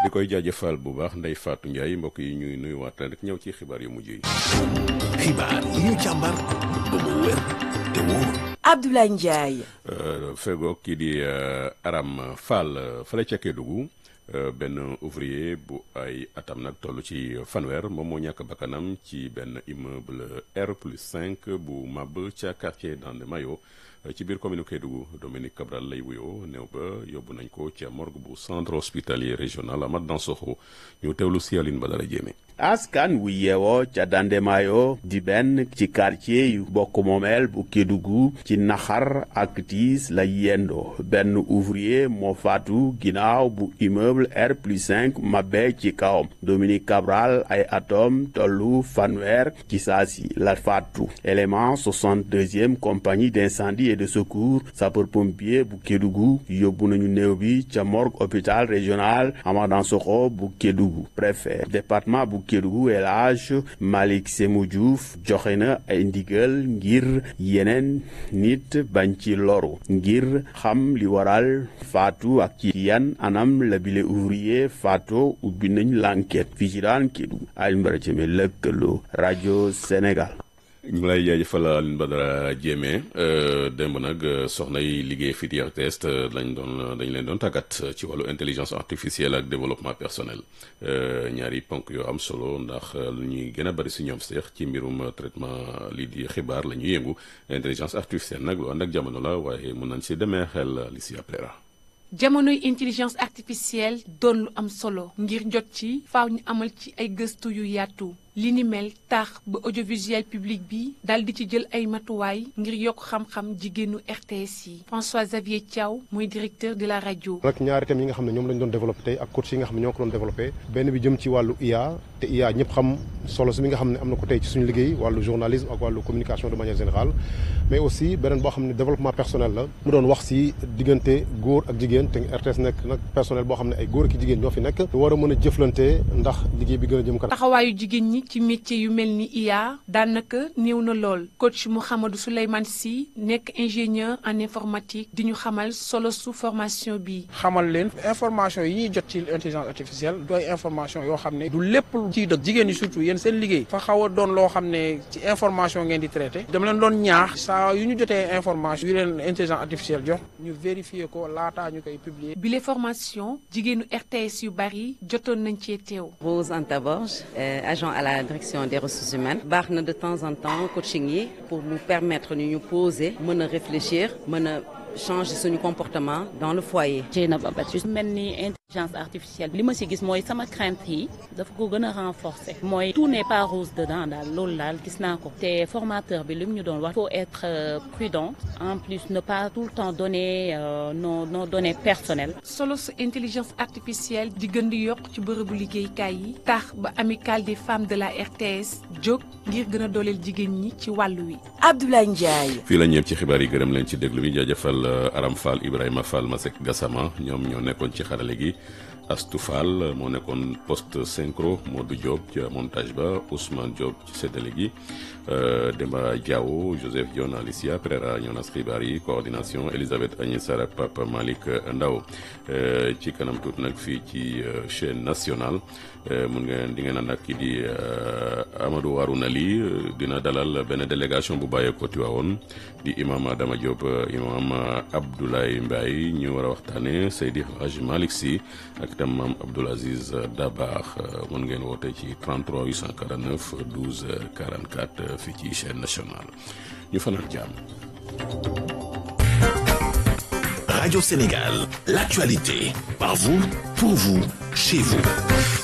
di koy jaajëfal bu baax Ndeye Fatou Ndiaye mbokk yi ñuy nuyuwaat rek ñëw ci xibaar yu mujj yi. xibaar yi ñu càmbar ba mu wér te wóor. Abdoulaye Ndiaye. fegoog kii di Aram Fall fële ca Kédougou benn ouvrier bu ay atam nag toll ci fanweer moom moo ñàkk bakkanam ci benn immeuble R plus 5 bu mab ca quartier Dande Mayo ci biir commune Kédougou Dominique Cabral lay wuyoo néew ba yóbbu nañ ko ca morgue bu centre hospitalier régional Amath Dansokho ñu teewlu si Aline Badara Diémé askan wu yeewoo ca Dandemayo di benn ci quartier yu bokk moomeel bu Kédougou ci naxar ak tiis la yendoo benn ouvrier moo faatu ginnaaw bu immeuble R plus 5 mabbe ci kawam Dominique Cabral ay atom tollu fanweer ci saasi la faatu élément 62e compagnie d'incendie et de secours sapeur-pompier bu Kédougou yóbbu nañu néew bi ca morgue hôpital régional Amath Dansokho bu Kédougou préfet département bu Kédougou El Hadj Malick Sémou Diouf joxe na ay ndigal ngir yeneen nit bañ ci loru ngir xam li waral faatu ak ci yan anam la bile ouvrier faatu ubbi nañ l'enquête fii ci daan Kédougou ay mbara ceme lëkkaloo rajo Sénégal ñu ngi lay jaajëfal Alioune Badara Diémé démb nag soxna yi liggéey fii di RTS lañ doon dañ leen doon tàggat ci wàllu intelligence artificielle ak développement personnel ñaari ponk yoo am solo ndax lu ñuy gën a bari si ñoom seex ci mbirum traitement lii di xibaar la ñuy yëngu intelligence artificielle nag lu ànd ak jamono la waaye mun nañ si demee xel li si appelera jamonoy intelligence artificielle doon lu am solo ngir jot ci faaw ñu amal ci ay gëstu yu yaatu li ni mel tax ba audiovisuel public bi dal di ci jël ay matuwaay ngir yokk xam-xam jigéenu RTS yi François Xavier Thiaw mooy directeur de la rajo. nag ñaari thèmes yi nga xam ne ñoom lañ doon développé tey ak coach yi nga xam ne ñoo ko doon développé benn bi jëm ci wàllu IA te IA ñëpp xam solo si mi nga xam ne am na ko tey ci suñu liggéey wàllu journalisme ak wàllu communication de manière générale mais aussi beneen boo xam ne développement personnel la mu doon wax si diggante góor ak jigéen te RTS nekk nag personnel boo xam ne ay góor ak jigéen ñoo fi nekk war a mën a jëflante ndax liggéey bi gën a jëm kanam taxawaayu jigéen ñi ci métier yu mel ni IA daanaka néew na lool coach Mouhamadou Souleymane Sy nekk ingénieur en informatique di ñu xamal solo su formation bi. xamal leen information yi ñuy jot ci intelligence artificielle doy information yoo xam ne du lépp ciy dëgg jigéen ñi surtout yéen seen liggéey fa xaw a doon loo xam ne ci information ngeen di traité dama leen doon ñaax saa yu ñu jotee information yu leen intelligence artificielle jox ñu vérifier ko laataa ñu koy publier. bile formation jigéenu RTS yu bari jotoon nañ cee teew. Rose Anta Borge agent à la direction des ressources humaines baax na de temps en temps coaching yi pour nous permettre ñu ñu poser mën a réfléchir mën a changer suñu comportement dans le foyer. Dieynaba Baptiste mel ni intelligence artificielle li ma ci gis mooy sama crainte yi dafa ko gën a renforcer mooy tout n'est pas rose dedans daal loolu daal gis naa ko te formateur bi li mu ñu doon wax faut être prudent en plus ne pas tout le temps donner euh, nos nos données personnelles. solo su intelligence artificielle di gën di yokk ci bërëbu liggéeykaay yi tax ba amicale des femmes de la RTS jóg ngir gën a dooleel jigéen ñi ci wàllu wi. Abdoulaye Ndiaye. fii la ñëpp ci xibaar yi gërëm leen ci déglu bi jaajëfal Aram Fall Ibrahima Fall Masek Gassama ñoom ñoo nekkoon ci xarale gi Astou Fall moo nekkoon poste synchro Modou Diop ci montage ba Ousmane Diop ci séddale gi Demba Diawo Joseph Dione Alicia Pereira ñoo nas xibaar yi coordination Elisabeth Agnès Sarr ak Papa Malick Ndaw ci kanam tuut nag fii ci chaîne nationale mun ngeen di ngeen ànd ak kii di Amadou Warouna Ly dina dalal benn délégation bu bàyyeekoo Tiwaawoon di imam Adama Diop imam Abdoulaye Mbaye ñu war a waxtaane Seydi Hadj Malick Sy ak itam maam Abdoul Aziz Dabakh mun ngeen woote ci 33 849 12 44 fii ci chaîne nationale ñu fanaan jàmm. Radio Sénégal, l'actualité, par vous, pour vous, chez vous.